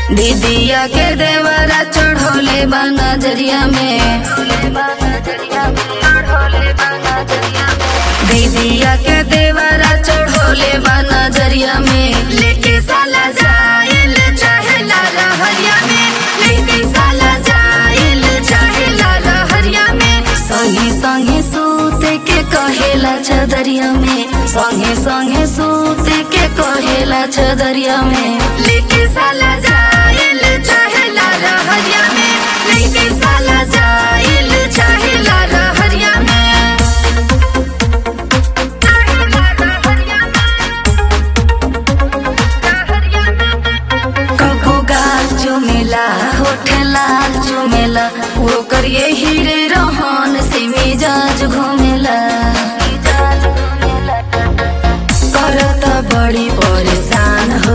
दीदिया के देवरा चढ़ोले बा नजरिया में दीदिया के देवरा चढ़ोले बा नजरिया में लेके साला जाइल चाहेला रहरिया में लेके साला जाइल चाहेला रहरिया में संगे संगे सूते के कहेला चदरिया में संगे संगे सूते के कहेला चदरिया में लेके साला जाइल चाहेला रहरिया में लेके साला जाइल चाहेला रहरिया में कबो गाल चुमेला होठ लाल चुमेला वो करिए हीरे रोहन से मिजाज घूमेला करता बड़ी परेशान हो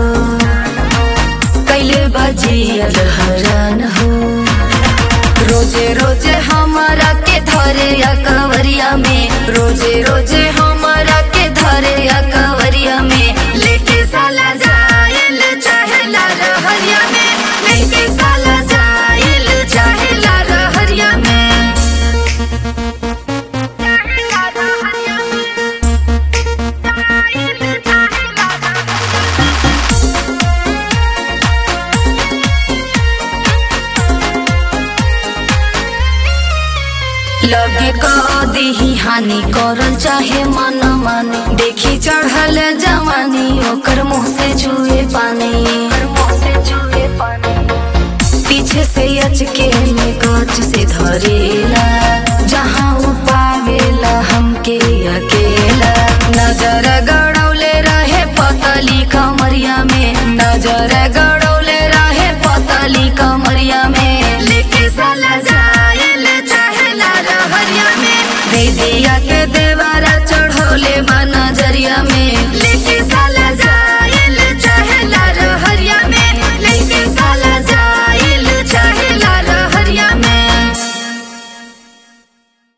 कैले बजियल हरान हो रोजे रोजे हमारा के धरे या कवरिया में रोजे रोजे हमारा के धरे या कवरिया में लेके साला जाइल चाहेला रहरिया में लेके साला जाइल चाहेला रहरिया में लगे कदी हानि करल चाहे मन माने देखी चढ़ल जवानी ओकर मुंह से छुए पानी पीछे से अचके में गच से धरेला